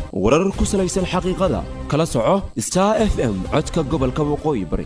warar ku salaysan xaqiiqada kala soco star f m codka gobolka waqooyi bari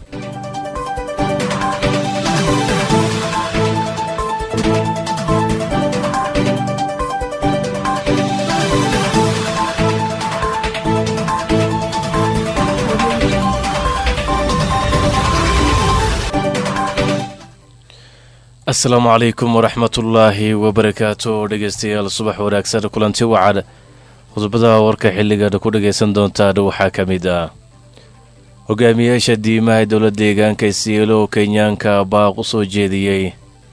asalaamu calaykum waraxmatullaahi wabarakaatu dhegeystayaal subax wanaagsan kulanti wacad qodobada warka xilligaad ku dhagaysan doontaan waxaa ka mid ah hogaamiyaasha diimaha dowla deegaanka isiilo kenyaanka baaq u soo jeediyey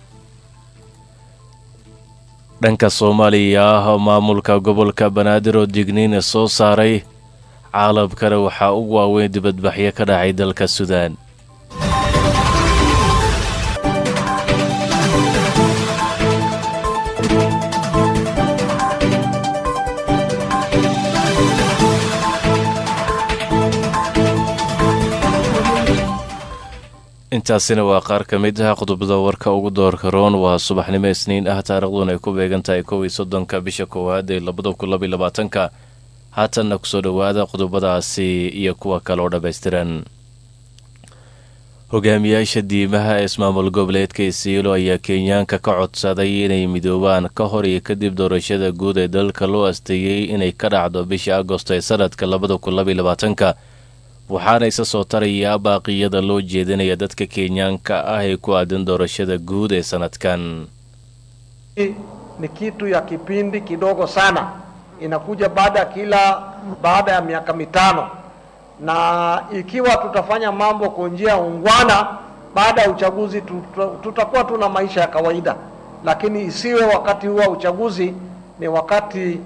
dhanka soomaaliya ah maamulka gobolka banaadir oo digniin soo saaray caalamkana waxaa ugu waaweyn dibadbaxyo ka dhacay dalka suudaan intaasina waa qaar ka mid ah qodobada warka ugu doorka roon waa subaxnimo isniin ah taariikhduna ay ku beegan tahay kow iyo soddonka bisha koowaad ee labada kun labaiy labaatanka haatanna kusoo dhowaada qodobadaasi iyo kuwa kale oo dhammaystiran hogaamiyaasha diimaha ee ismaamul goboleedka isiilo ayaa kenyaanka ka codsaday inay midoobaan ka hor iyo kadib doorashada guud ee dalka loo asteeyey inay ka dhacdo bisha agosto ee sanadka labada kun labaiy labaatanka waxaana isa soo tarayaa baaqiyada loo jeedinaya dadka kenyaanka ah ee ku aadan doorashada guud ee sanadkan ni kitu ya kipindi kidogo sana, inakuja baada ya kila baada ya miaka mitano, na ikiwa tutafanya mambo kwa njia ungwana, baada ya uchaguzi tuta, tutakuwa tuna maisha ya kawaida, lakini isiwe wakati huo wa uchaguzi ni wakati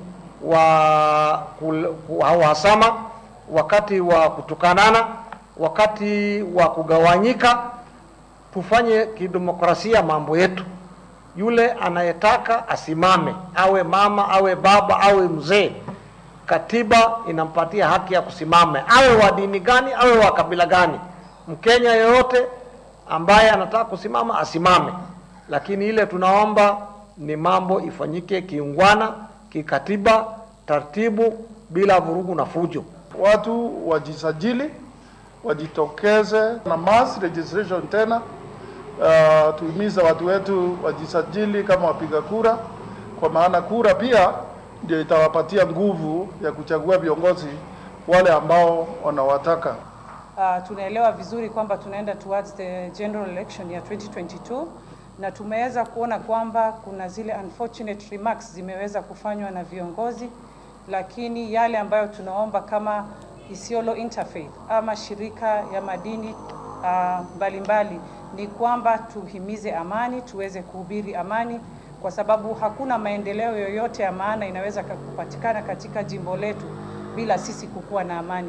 wa uhasama wakati wa kutukanana, wakati wa kugawanyika. Tufanye kidemokrasia mambo yetu. Yule anayetaka asimame, awe mama, awe baba, awe mzee, katiba inampatia haki ya kusimame, awe wa dini gani, awe wa kabila gani. Mkenya yoyote ambaye anataka kusimama asimame, lakini ile tunaomba ni mambo ifanyike kiungwana, kikatiba, taratibu, bila vurugu na fujo watu wajisajili, wajitokeze na mass registration tena. Uh, tuhimiza watu wetu wajisajili kama wapiga kura, kwa maana kura pia ndio itawapatia nguvu ya kuchagua viongozi wale ambao wanawataka. Uh, tunaelewa vizuri kwamba tunaenda towards the general election ya 2022 na tumeweza kuona kwamba kuna zile unfortunate remarks zimeweza kufanywa na viongozi lakini yale ambayo tunaomba kama Isiolo Interfaith ama shirika ya madini mbalimbali uh, ni kwamba tuhimize amani, tuweze kuhubiri amani, kwa sababu hakuna maendeleo yoyote ya maana inaweza kupatikana katika jimbo letu bila sisi kukuwa na amani.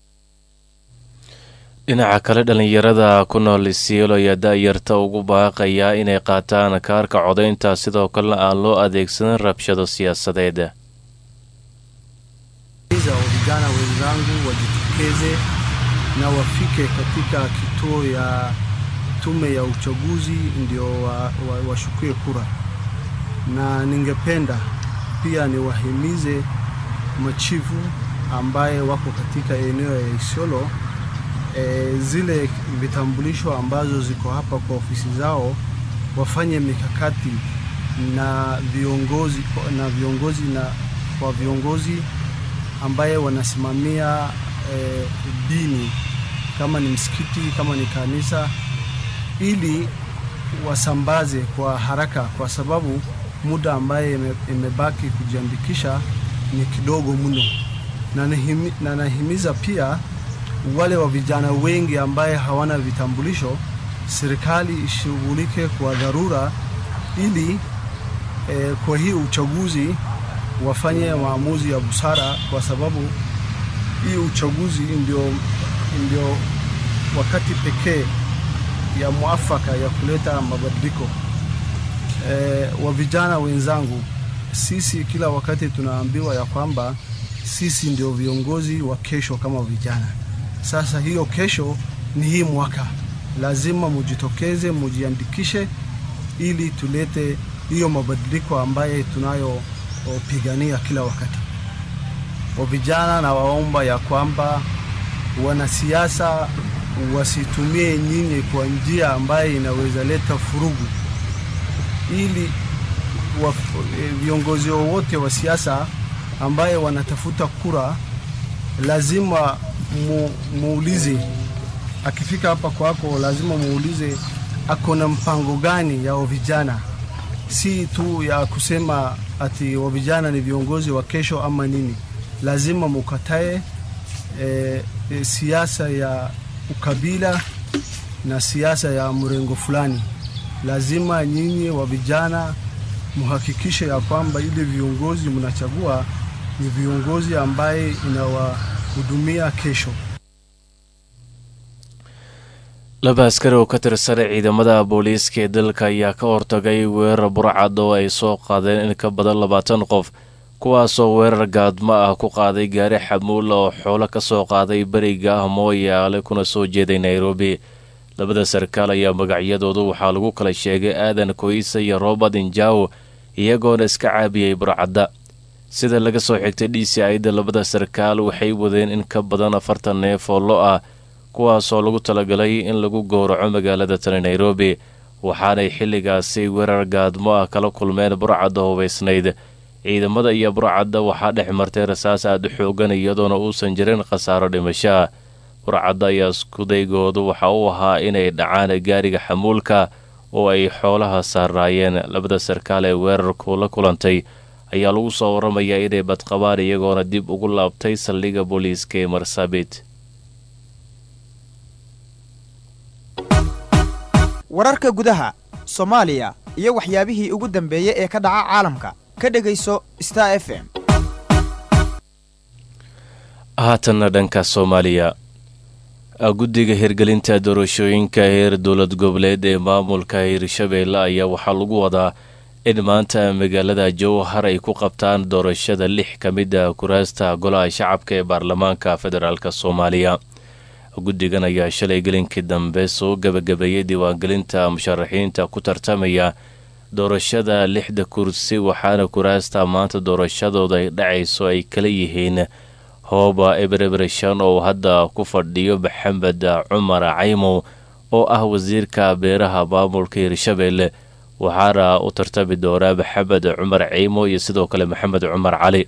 dhinaca kale dhallinyarada ku nool isiolo ayaa da-yarta ugu baaqayaa inay qaataan kaarka codaynta sidoo kalena aan loo adeegsanin rabshado siyaasadeed za vijana wenzangu wajitokeze na wafike katika kituo ya tume ya uchaguzi ndio washukue wa, wa kura, na ningependa pia niwahimize machifu ambaye wako katika eneo ya Isiolo e, zile vitambulisho ambazo ziko hapa kwa ofisi zao wafanye mikakati na viongozi na viongozi na kwa viongozi ambaye wanasimamia e, dini kama ni msikiti kama ni kanisa, ili wasambaze kwa haraka, kwa sababu muda ambaye imebaki kujiandikisha ni kidogo mno, na, nahimi, na nahimiza pia wale wa vijana wengi ambaye hawana vitambulisho, serikali ishughulike kwa dharura ili e, kwa hii uchaguzi wafanye maamuzi ya busara, kwa sababu hii uchaguzi ndio, ndio wakati pekee ya mwafaka ya kuleta mabadiliko. E, wa vijana wenzangu, sisi kila wakati tunaambiwa ya kwamba sisi ndio viongozi wa kesho kama vijana. Sasa hiyo kesho ni hii mwaka, lazima mujitokeze, mujiandikishe ili tulete hiyo mabadiliko ambaye tunayopigania kila wakati. wa vijana na waomba ya kwamba wanasiasa wasitumie nyinyi kwa njia ambayo inaweza leta furugu, ili wa, viongozi wowote wa siasa ambaye wanatafuta kura lazima mu, muulize akifika hapa kwako, lazima muulize ako na mpango gani ya vijana, si tu ya kusema ati wa vijana ni viongozi wa kesho ama nini. Lazima mukatae e, e, siasa ya ukabila na siasa ya mrengo fulani. Lazima nyinyi wa vijana muhakikishe ya kwamba ile viongozi mnachagua ni viongozi ambaye inawahudumia kesho. laba askari oo ka tirsan ciidamada booliiska ee dalka ayaa ka hortagay weerar burcad oo ay soo qaadeen in ka badan labaatan qof kuwaasoo weerar gaadmo ah ku qaaday gaari xamuul oo xoolo ka soo qaaday beriga ah mooyaale kuna soo jeeday nairobi labada sarkaal ayaa magacyadoodu waxaa lagu kala sheegay aadan koysa iyo robert injaw iyagoona iska caabiyey burcadda sida laga soo xigtay d c ida labada sarkaal waxay wadeen in ka badan afartan neef oo lo ah kuwaasoo lagu talagalay in lagu gowraco magaalada tani nairobi waxaanay xilligaasi weerar gaadmo ah kala kulmeen burcadda hubaysnayd ciidamada iyo burcadda waxaa dhex martay rasaas aada u xoogan iyadoona uusan jirin khasaaro dhimasho ah burcadda ayaa iskudaygoodu waxa uu ahaa inay dhacaan gaariga xamuulka oo ay xoolaha saaraayeen labada sarkaal ee weerarku la kulantay ayaa lagu soo waramayaa inay badqabaan iyagoona dib ugu laabtay saldhigga booliiska ee marsabit wararka gudaha soomaaliya iyo waxyaabihii ugu dambeeyey ee ka dhaca caalamka ka dhegayso star f m haatanna dhanka soomaaliya guddiga hirgelinta doorashooyinka heer dowlad goboleed ee maamulka hirshabeelle ayaa waxaa lagu wadaa in maanta magaalada jowhar ay ku qabtaan doorashada lix ka mid a kuraasta golaha shacabka ee baarlamaanka federaalk soomaaliya guddigan ayaa shalay gelinkii dambe soo gabagabeeyey diiwaangelinta musharaxiinta ku tartamaya doorashada lixda kursi waxaana kuraasta maanta doorashadooda ay dhacayso ay kala yihiin hooba ebrebereshan oo hadda ku fadhiyo maxamed cumar caymow oo ah wasiirka beeraha maamulka hirshabeelle waxaana u tartami doonaa maxamed cumar caymo iyo sidoo kale maxamed cumar cali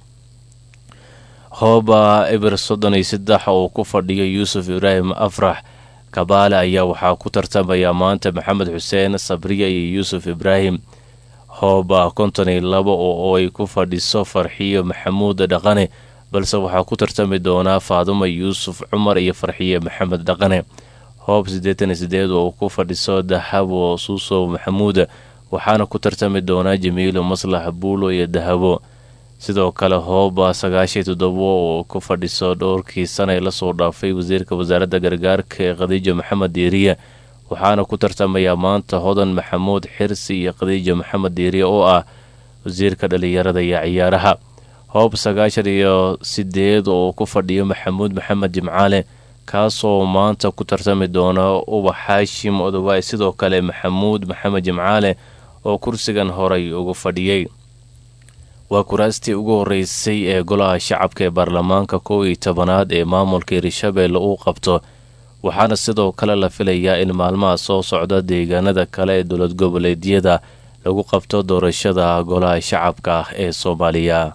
hooba eber soddon iyo saddex oo ku fadhiyo yuusuf ibraahim afrax kabaale ayaa waxaa ku tartamaya maanta maxamed xuseen sabriya iyo yuusuf ibraahim hooba konton iyo labo oo ay ku fadhiso farxiyo maxamuud dhaqane balse waxaa ku tartami doonaa faaduma yuusuf cumar iyo farxiye maxamed dhaqane hoob siddeetan iyo sideed oo ku fadhiso dahabo suusow maxamuud waxaana ku tartami doonaa jamiilo maslax buulo iyo dahabo sidoo kale hooba sagaashiyo toddobo oo ku fadhiso dhowrkii sana ee lasoo dhaafay wasiirka wasaaradda gargaarka ee khadiijo maxamed diiriye waxaana ku tartamaya maanta hodan maxamuud xirsi iyo khadiijo maxamed diiriye oo ah wasiirka dhalinyarada iyo ciyaaraha hoob sagaashan iyo sideed oo ku fadhiyo maxamuud maxamed jimcaale kaasoo maanta ku tartami doona ubax xaashim odowaay sidoo kale maxamuud maxamed jimcaale oo kursigan horay ugu fadhiyey waa kuraastii ugu horeysay ee golaha shacabka ee baarlamaanka kow iyo tobanaad ee maamulka hirshabeelle uu qabto waxaana sidoo kale la filayaa in maalmaha soo socda deegaanada kale ee dowlad goboleedyada lagu qabto doorashada golaha shacabka ah ee soomaaliya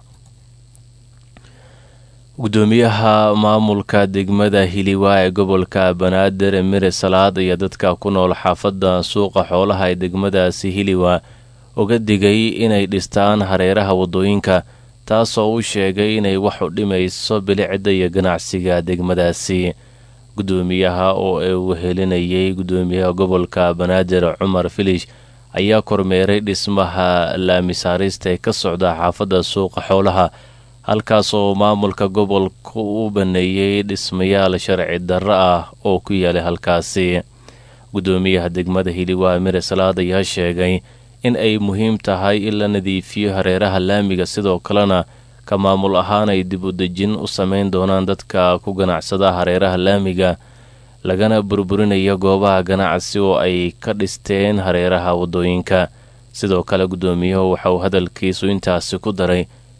gudoomiyaha maamulka degmada hiliwaa ee gobolka banaadir mire salaad ayaa dadka ku nool xaafadda suuqa xoolaha ee degmadaasi hiliwa uga digay inay dhistaan hareeraha waddooyinka taasoo uu sheegay inay wax u dhimayso bilicda iyo ganacsiga degmadaasi gudoomiyaha oo ay wehelinayay gudoomiyaha gobolka banaadir cumar filish ayaa kormeeray dhismaha laamisaarista ee ka socda xaafadda suuqa xoolaha halkaasoo maamulka gobolka u baneeyey dhismayaal sharci darro ah oo ku yaalay halkaasi gudoomiyaha degmada hiliwaa mire salaad ayaa sheegay in ay muhiim tahay in la nadiifiyo hareeraha laamiga sidoo kalena ka maamul ahaan ay dib u dejin u sameyn doonaan dadka ku ganacsada hareeraha laamiga lagana burburinayo goobaha ganacsi oo ay ka dhisteen hareeraha waddooyinka sidoo kale gudoomiyuhu waxa uu hadalkiisu intaasi ku daray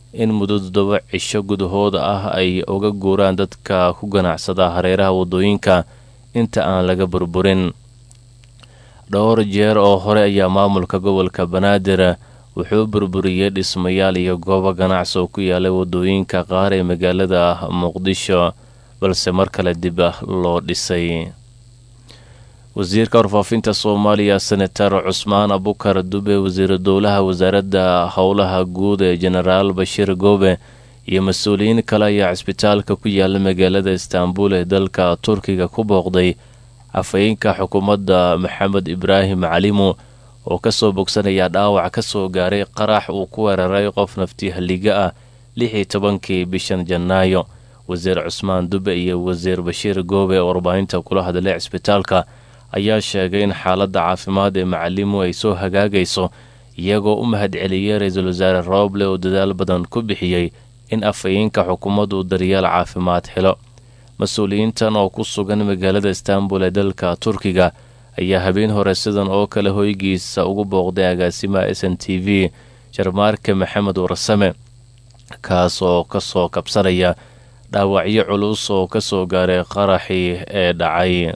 in muddo toddoba cisho gudahooda ah ay uga guuraan dadka ku ganacsada hareeraha waddooyinka inta aan laga burburin dhowr jeer oo hore ayaa maamulka gobolka banaadir wuxuu burburiyey dhismayaal iyo goobo ganacsi oo ku yaalay waddooyinka qaar ee magaalada muqdisho balse mar kale dib ah loo dhisay wasiirka warfaafinta soomaaliya senatar cusmaan abukar dube wasiiru dowlaha wasaaradda howlaha guud ee jenaraal bashiir goobe iyo mas-uuliyiin kale ayaa cisbitaalka ku yaala magaalada istaanbul ee dalka turkiga ku booqday afhayeenka xukuumadda maxamed ibraahim calimu oo kasoo bogsanaya dhaawac kasoo gaaray qarax uu ku weeraray qof nafti halliga ah lix iyo tobankii bishan janaayo wasiir cusmaan dube iyo wasiir bashiir goobe oo warbaahinta kula hadlay cisbitaalka ayaa sheegay in xaaladda caafimaad ee macalimu ay soo hagaagayso iyagoo u mahadceliyey ra-iisul wasaare rooble oo dadaal badan ku bixiyey in afhayeenka xukuumaddu daryeel caafimaad helo mas-uuliyiintan oo ku sugan magaalada istaanbul ee dalka turkiga ayaa habeen hore sidan oo kale hoygiisa ugu booqday agaasimaha s n t v jarmaarke maxamed warsame kaas oo kasoo kabsanaya dhaawacyo culus oo kasoo gaaray qaraxii ee dhacay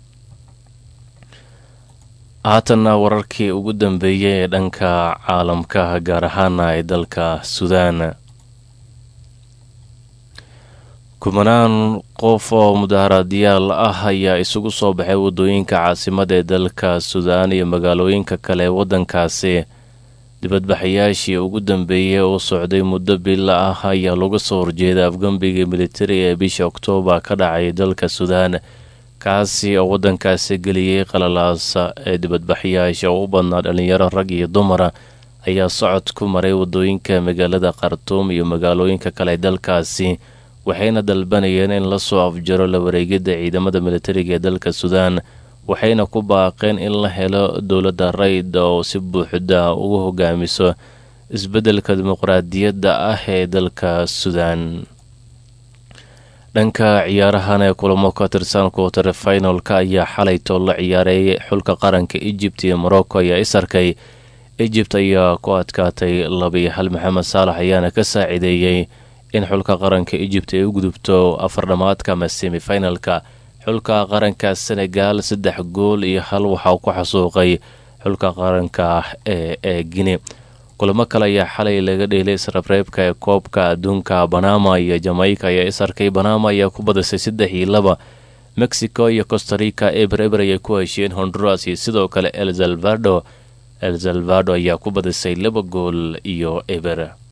haatanna wararkii ugu dambeeyey ee dhanka caalamka gaar ahaana ee dalka suudaan kumanaan qof oo mudaharadayaal ah ayaa isugu soo baxay waddooyinka caasimada ee dalka suudaan iyo magaalooyinka kale ee waddankaasi dibadbaxayaashii ugu dambeeyey oo socday muddo bila ah ayaa laga soo horjeeda afgambigii militari ee bisha oktoobar ka dhacay dalka suudaan kaasi oo waddankaasi geliyey qalalaasa ee dibadbaxyaasha oo u badnaa dhalinyaro rag iyo dumara ayaa socod ku maray waddooyinka magaalada khartuum iyo magaalooyinka kale ee dalkaasi waxayna dalbanayeen in lasoo afjaro la wareegidda ciidamada militariga ee dalka suudaan waxayna ku baaqeen in la helo dowladda rayda oo si buuxda ugu hogaamiso isbeddelka dimuqraadiyadda ah ee dalka suudaan dhanka ciyaarahan ee kulamo ka tirsan kuwatar finalka ayaa xalaytoo la ciyaaray xulka qaranka ejipt iyo morocco ayaa is arkay ejipt ayaa ku adkaatay labiyo hal maxamed saalax ayaana ka saacideeyey in xulka qaranka ejipt ay u gudubto afar dhamaadka ama semifinalka xulka qaranka senegal saddex gool iyo hal waxaa ku xasuuqay xulka qaranka ee ee guine kulamo kale ayaa xalay laga dheelay israbreebka ee koobka adduunka banama iyo jamaica ayaa is arkay banama ayaa ku badisay saddex iyo laba mexico iyo costarica eber eber ayay ku heshiyeen honduras iyo sidoo kale el salvado el salvado ayaa ku badisay laba gool iyo eber